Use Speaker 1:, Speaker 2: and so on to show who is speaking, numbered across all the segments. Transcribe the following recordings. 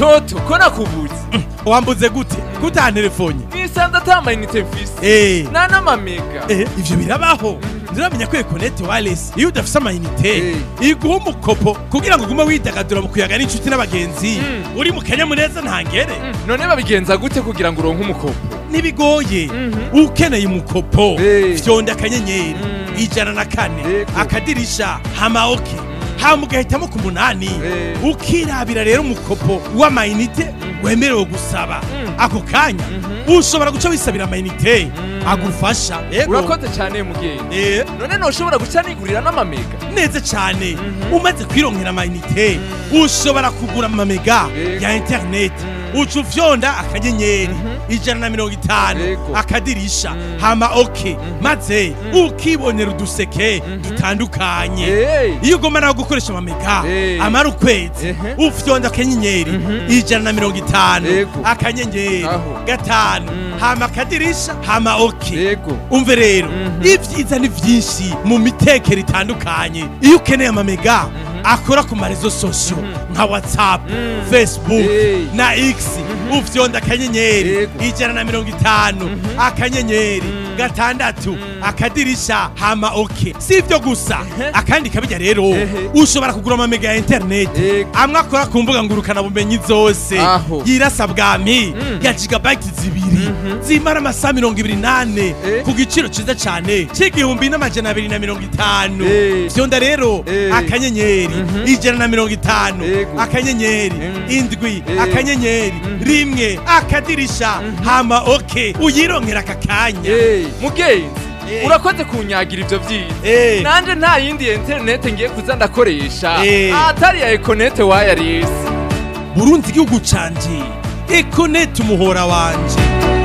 Speaker 1: toto ko nakubuze
Speaker 2: wambuze gute kutantelefone
Speaker 1: nisanze ata amayinite mfise
Speaker 2: eh
Speaker 1: nta n'amamega
Speaker 2: eh ivyo birabaho nturamenya ko ekonete wireless iyo udafise amayinite
Speaker 1: Eh.
Speaker 2: iguha umukopo kugira ngo ugume widagadura mu kuyaga n'inshuti n'abagenzi
Speaker 1: Mm.
Speaker 2: uri mu kanyamuneza ntangere
Speaker 1: Mm, none babigenza gute kugira ngo uronke umukopo
Speaker 2: ntibigoye
Speaker 1: Mhm.
Speaker 2: ukeneye umukopo
Speaker 1: Eh.
Speaker 2: fyonda akanyenyeri
Speaker 1: Mm.
Speaker 2: ijana na kane
Speaker 1: Yego.
Speaker 2: akadirisha hama oke hama ugahitamo ku munani
Speaker 1: Eh.
Speaker 2: ukirabira rero umukopo w'amayinite wemerewe gusaba
Speaker 1: Mm.
Speaker 2: ako kanya ushobora guca wisabira amayinite agufasha Yego.
Speaker 1: urakoze cyane mugenzi
Speaker 2: Eh,
Speaker 1: none noshobora guca nigurira n'amamega
Speaker 2: neza cyane
Speaker 1: Mhm.
Speaker 2: umaze kwironkera amayinite ushobora kugura amamega
Speaker 1: Yego.
Speaker 2: ya interineti
Speaker 1: Mm.
Speaker 2: uca ufyonda akanyenyeri
Speaker 1: Mhm.
Speaker 2: ijana na mirongo itanu
Speaker 1: Yego.
Speaker 2: akadirisha
Speaker 1: Mm.
Speaker 2: hama oke
Speaker 1: Mhm.
Speaker 2: maze
Speaker 1: Mm.
Speaker 2: ukibonera uduseke
Speaker 1: Mhm.
Speaker 2: dutandukanye
Speaker 1: Eh.
Speaker 2: iyo ugomba nawe gukoresha amamega
Speaker 1: Eh.
Speaker 2: amara ukwezi
Speaker 1: Ehe.
Speaker 2: ufyonda akanyenyeri
Speaker 1: Mhm.
Speaker 2: ijana na mirongo itanu
Speaker 1: Yego.
Speaker 2: akanyenyeri
Speaker 1: Aho.
Speaker 2: gatanu
Speaker 1: Mm.
Speaker 2: hama akadirisha hama oke
Speaker 1: yego
Speaker 2: umve rero
Speaker 1: Mhm.
Speaker 2: ibyiza ni byinshi mu mitekero itandukanye iyo ukeneye amamega akora ku marezo sosiyo
Speaker 1: Mhm.
Speaker 2: nka whatsapp
Speaker 1: Mhm.
Speaker 2: facebook
Speaker 1: Hey.
Speaker 2: na x ufyonda akanyenyeri
Speaker 1: Yego.
Speaker 2: ijana na mirongo itanu
Speaker 1: Mhm.
Speaker 2: akanyenyeri
Speaker 1: Mhm.
Speaker 2: gatandatu akadirisha hama oke si ibyo gusa
Speaker 1: Ehe.
Speaker 2: akandi kabijya rero
Speaker 1: Ehe.
Speaker 2: ushobora kugura amamega ya interineti
Speaker 1: Yego.
Speaker 2: amwe akora ku mbuga ngurukanabumenyi zose
Speaker 1: Aho.
Speaker 2: yirasa bwami
Speaker 1: Mm.
Speaker 2: ya gigabayiti zibiri
Speaker 1: Mhm.
Speaker 2: zimara amasaha mirongo ibiri n'ane
Speaker 1: Eh.
Speaker 2: ku giciro cyiza cyane cy'igihumbi n'amajana abiri na mirongo itanu
Speaker 1: Eh.
Speaker 2: vyonda rero
Speaker 1: Eh.
Speaker 2: akanyenyeri
Speaker 1: Mhm.
Speaker 2: ijana na mirongo itanu
Speaker 1: Yego.
Speaker 2: akanyenyeri
Speaker 1: Mm.
Speaker 2: indwi
Speaker 1: Eh.
Speaker 2: akanyenyeri
Speaker 1: Mhm.
Speaker 2: rimwe akadirisha hama oke uyironkera aka kanya
Speaker 1: Eh, mugenzi
Speaker 2: Eh.
Speaker 1: urakoze kunyagira ivyo vyiza
Speaker 2: Eh.
Speaker 1: nanje nta yindi interinete ngiye kuza ndakoresha
Speaker 2: Eh.
Speaker 1: atari ya ekonete wireless
Speaker 2: burundi igihugu canje ekonete umuhora wanje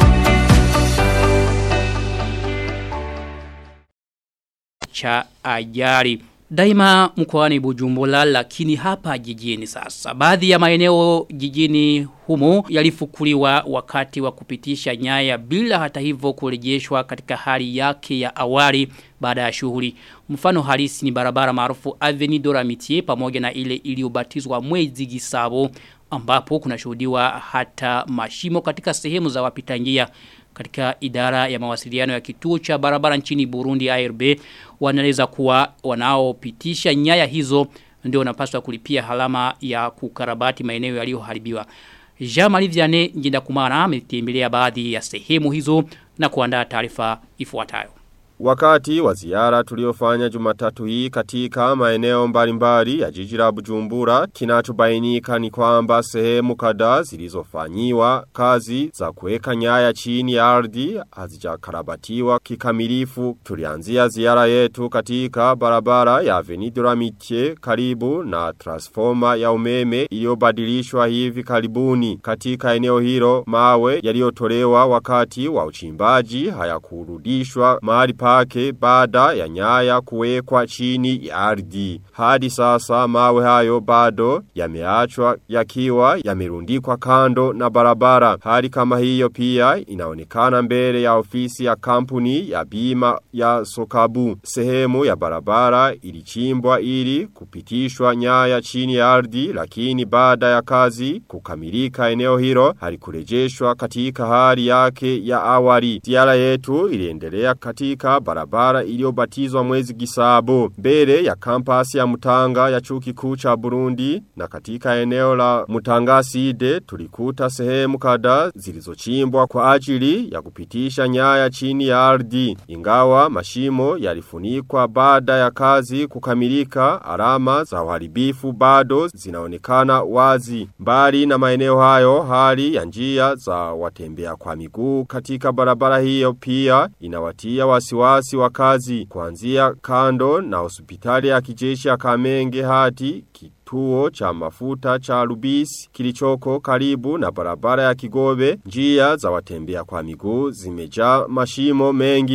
Speaker 3: cha ajali daima mkoani Bujumbura, lakini hapa jijini sasa. Baadhi ya maeneo jijini humo yalifukuliwa wakati wa kupitisha nyaya bila hata hivyo kurejeshwa katika hali yake ya awali baada ya shughuli. Mfano halisi ni barabara maarufu Avenue de l'Amitié pamoja na ile iliyobatizwa Mwezi Gisabo ambapo kunashuhudiwa hata mashimo katika sehemu za wapita njia katika idara ya mawasiliano ya kituo cha barabara nchini Burundi ARB wanaeleza kuwa wanaopitisha nyaya hizo ndio wanapaswa kulipia halama ya kukarabati maeneo yaliyoharibiwa. Jean-Marie Vianney Njinda Kumana ametembelea baadhi ya sehemu hizo na kuandaa taarifa ifuatayo.
Speaker 4: Wakati wa ziara tuliofanya jumatatu hii katika maeneo mbalimbali ya jiji la Bujumbura, kinachobainika ni kwamba sehemu kadhaa zilizofanyiwa kazi za kuweka nyaya chini ya ardhi hazijakarabatiwa kikamilifu. Tulianzia ziara yetu katika barabara ya Avenue de l'Amitié karibu na transforma ya umeme iliyobadilishwa hivi karibuni. Katika eneo hilo mawe yaliyotolewa wakati wa uchimbaji hayakurudishwa mahali pake baada ya nyaya kuwekwa chini ya ardhi. Hadi sasa mawe hayo bado yameachwa yakiwa yamerundikwa kando na barabara. Hali kama hiyo pia inaonekana mbele ya ofisi ya kampuni ya bima ya Sokabu. Sehemu ya barabara ilichimbwa ili kupitishwa nyaya chini ya ardhi lakini baada ya kazi kukamilika eneo hilo halikurejeshwa katika hali yake ya awali. Ziara yetu iliendelea katika barabara iliyobatizwa mwezi Gisabo mbele ya kampasi ya Mutanga ya chuo kikuu cha Burundi na katika eneo la Mutanga Side tulikuta sehemu kadhaa zilizochimbwa kwa ajili ya kupitisha nyaya chini ya ardhi. Ingawa mashimo yalifunikwa baada ya kazi kukamilika, alama za uharibifu bado zinaonekana wazi. Mbali na maeneo hayo, hali ya njia za watembea kwa miguu katika barabara hiyo pia inawatia wasiwasi wa kazi kuanzia kando na hospitali ya kijeshi ya Kamenge hadi kituo cha mafuta cha Lubisi kilichoko karibu na barabara ya Kigobe njia za watembea kwa miguu zimejaa mashimo mengi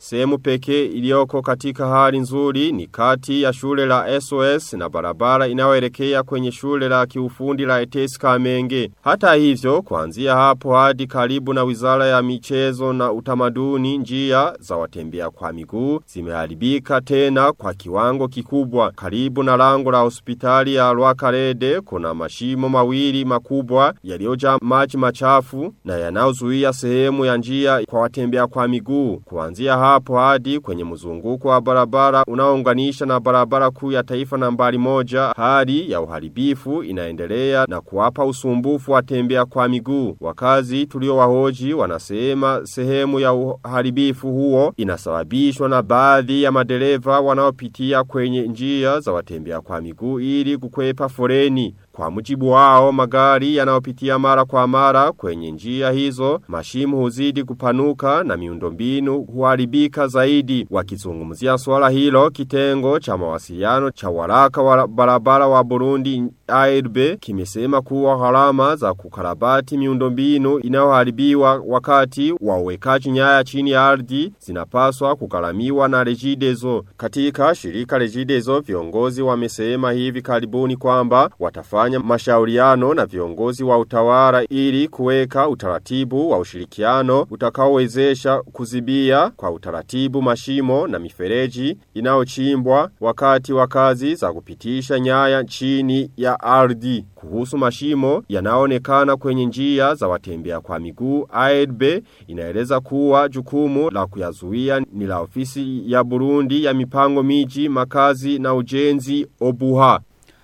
Speaker 4: Sehemu pekee iliyoko katika hali nzuri ni kati ya shule la SOS na barabara inayoelekea kwenye shule la kiufundi la ETS Kamenge. Hata hivyo, kuanzia hapo hadi karibu na Wizara ya Michezo na Utamaduni njia za watembea kwa miguu zimeharibika tena kwa kiwango kikubwa. Karibu na lango la hospitali ya Rwakarede kuna mashimo mawili makubwa yaliyojaa maji machafu na yanayozuia sehemu ya njia kwa watembea kwa miguu. Kuanzia hapo hadi kwenye mzunguko wa barabara unaounganisha na barabara kuu ya taifa nambari moja, hali ya uharibifu inaendelea na kuwapa usumbufu watembea kwa miguu. Wakazi tuliowahoji wanasema sehemu ya uharibifu huo inasababishwa na baadhi ya madereva wanaopitia kwenye njia za watembea kwa miguu ili kukwepa foreni. Kwa mujibu wao magari yanayopitia mara kwa mara kwenye njia hizo, mashimu huzidi kupanuka na miundombinu huharibika zaidi. Wakizungumzia swala hilo, kitengo cha mawasiliano cha waraka wa barabara wa Burundi ARB kimesema kuwa gharama za kukarabati miundombinu inayoharibiwa wakati wa uwekaji nyaya chini ya ardhi zinapaswa kugharamiwa na Regideso. Katika shirika Regideso viongozi wamesema hivi karibuni kwamba watafanya mashauriano na viongozi wa utawala ili kuweka utaratibu wa ushirikiano utakaowezesha kuzibia kwa utaratibu mashimo na mifereji inayochimbwa wakati wa kazi za kupitisha nyaya chini ya ardhi. Kuhusu mashimo yanaonekana kwenye njia za watembea kwa miguu, AEDB inaeleza kuwa jukumu la kuyazuia ni la ofisi ya Burundi ya mipango miji, makazi na ujenzi Obuha.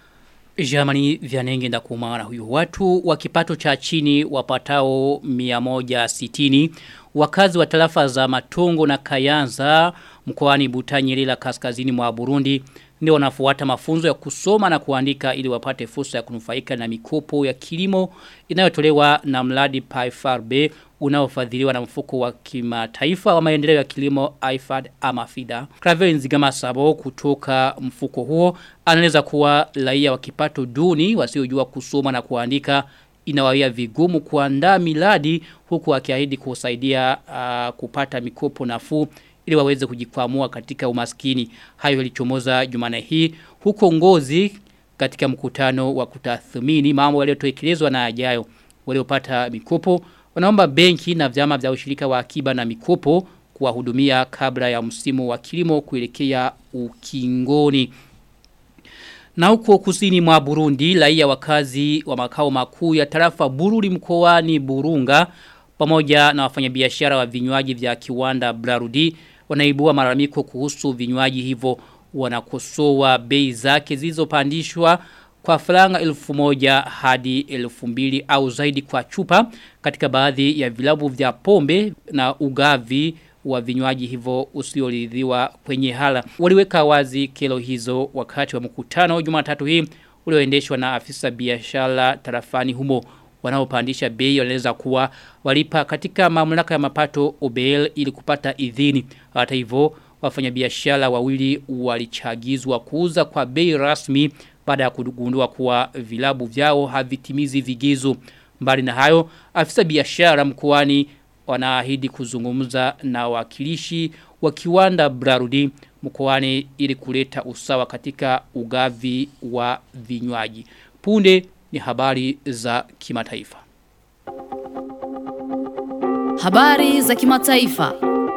Speaker 3: Jamani vyanenge ndakumana huyu. Watu wa kipato cha chini wapatao 160 wakazi wa tarafa za Matongo na Kayanza mkoani Butanyerera kaskazini mwa Burundi ndio wanafuata mafunzo ya kusoma na kuandika ili wapate fursa ya kunufaika na mikopo ya kilimo inayotolewa na mradi PIFRB unaofadhiliwa na mfuko wa kimataifa wa maendeleo ya kilimo IFAD ama FIDA. Claver Nzigama Sabo kutoka mfuko huo anaeleza kuwa raia wa kipato duni wasiojua kusoma na kuandika inawawia vigumu kuandaa miladi huku akiahidi kusaidia uh, kupata mikopo nafuu ili waweze kujikwamua katika umaskini. Hayo yalichomoza Jumane hii huko Ngozi katika mkutano wa kutathmini mambo yaliyotekelezwa na ajayo waliopata mikopo wanaomba benki na vyama vya ushirika wa akiba na mikopo kuwahudumia kabla ya msimu wa kilimo kuelekea ukingoni. Na huko kusini mwa Burundi, raia wakazi wa makao makuu ya tarafa Bururi mkoani Burunga pamoja na wafanyabiashara wa vinywaji vya kiwanda Brarudi wanaibua malalamiko kuhusu vinywaji hivyo wanakosoa bei zake zilizopandishwa kwa faranga elfu moja hadi elfu mbili au zaidi kwa chupa katika baadhi ya vilabu vya pombe na ugavi wa vinywaji hivyo usioridhiwa kwenye hala. Waliweka wazi kelo hizo wakati wa mkutano Jumatatu hii ulioendeshwa na afisa biashara tarafani humo wanaopandisha bei wanaeleza kuwa walipa katika mamlaka ya mapato OBL ili kupata idhini. Hata hivyo wafanyabiashara wawili walichagizwa kuuza kwa bei rasmi baada ya kugundua kuwa vilabu vyao havitimizi vigezo. Mbali na hayo, afisa biashara mkoani wanaahidi kuzungumza na wakilishi wa kiwanda Brarudi mkoani ili kuleta usawa katika ugavi wa vinywaji. Punde ni habari za kimataifa.
Speaker 5: Habari za kimataifa.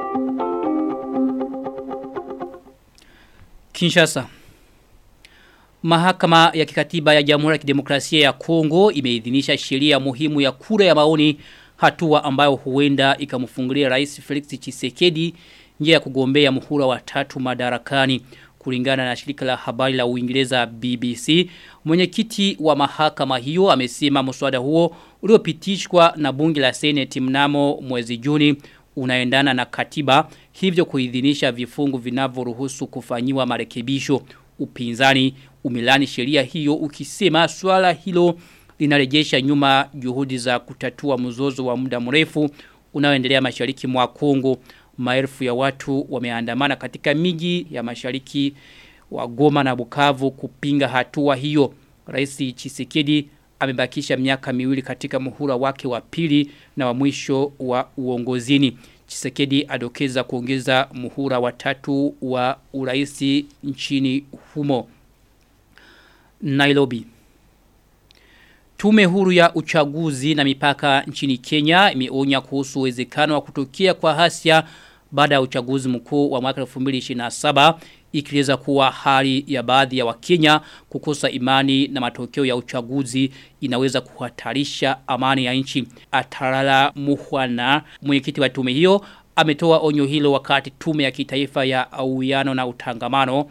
Speaker 3: Kinshasa. Mahakama ya kikatiba ya Jamhuri ya Kidemokrasia ya Kongo imeidhinisha sheria muhimu ya kura ya maoni hatua ambayo huenda ikamfungulia Rais Felix Tshisekedi njia ya kugombea muhula wa tatu madarakani kulingana na shirika la habari la Uingereza BBC. Mwenyekiti wa mahakama hiyo amesema mswada huo uliopitishwa na bunge la Senate mnamo mwezi Juni unaendana na katiba hivyo kuidhinisha vifungu vinavyoruhusu kufanyiwa marekebisho upinzani umilani sheria hiyo ukisema swala hilo linarejesha nyuma juhudi za kutatua mzozo wa muda mrefu unaoendelea mashariki mwa Kongo maelfu ya watu wameandamana katika miji ya mashariki wa Goma na Bukavu kupinga hatua hiyo Rais Chisekedi amebakisha miaka miwili katika muhula wake wa pili na wa mwisho wa uongozini Chisekedi adokeza kuongeza muhura watatu wa uraisi nchini humo. Nairobi. Tume huru ya uchaguzi na mipaka nchini Kenya imeonya kuhusu uwezekano wa kutokea kwa hasia baada ya uchaguzi mkuu wa mwaka 2027 ikieleza kuwa hali ya baadhi ya wakenya kukosa imani na matokeo ya uchaguzi inaweza kuhatarisha amani ya nchi. Atarala Muhwana, mwenyekiti wa tume hiyo, ametoa onyo hilo wakati tume ya kitaifa ya uwiano na utangamano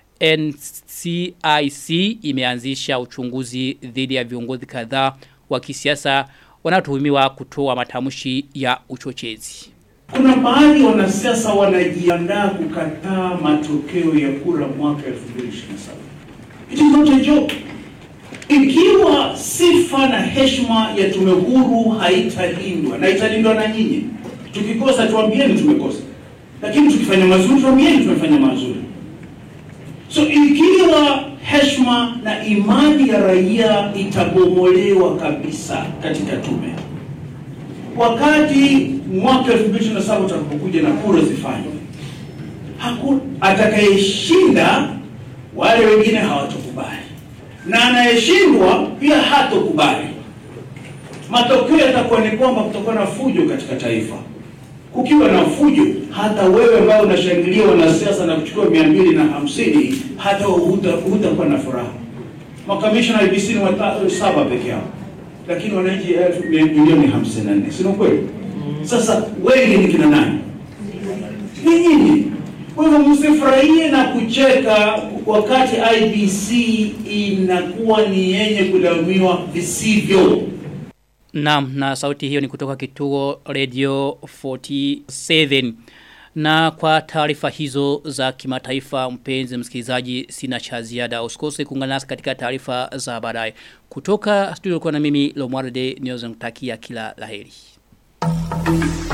Speaker 3: NCIC imeanzisha uchunguzi dhidi ya viongozi kadhaa wa kisiasa wanaotuhumiwa kutoa matamshi ya uchochezi.
Speaker 6: Kuna baadhi wanasiasa wanajiandaa kukataa matokeo ya kura mwaka 2027. It is not a joke. Ikiwa sifa na heshima ya tume huru haitalindwa na italindwa na nyinyi, tukikosa tuambieni tumekosa, lakini tukifanya mazuri tuambieni tumefanya mazuri. So ikiwa heshima na imani ya raia itabomolewa kabisa katika tume, wakati mwaka 2027 utakapokuja na kura zifanywe, hakuna atakayeshinda, wale wengine hawatokubali, na anayeshindwa pia hatokubali. Matokeo yatakuwa ni kwamba kutakuwa na fujo katika taifa. Kukiwa na fujo, hata wewe ambao unashangilia wanasiasa na kuchukua mia mbili na hamsini hata huta- hutakuwa na furaha. Makamishna IBC ni watatu saba peke yao, lakini wananchi elfu milioni hamsini na nne, si ni kweli? Sasa wengi ni kina nani? Ni nyinyi. Kwa hivyo msifurahie na kucheka wakati IBC inakuwa ni yenye kulaumiwa visivyo.
Speaker 3: Naam, na sauti hiyo ni kutoka kituo Radio 47. Na kwa taarifa hizo za kimataifa mpenzi msikilizaji sina cha ziada. Usikose kuungana nasi katika taarifa za baadaye. Kutoka studio kwa na mimi Lomwarde Nyozen kila laheri.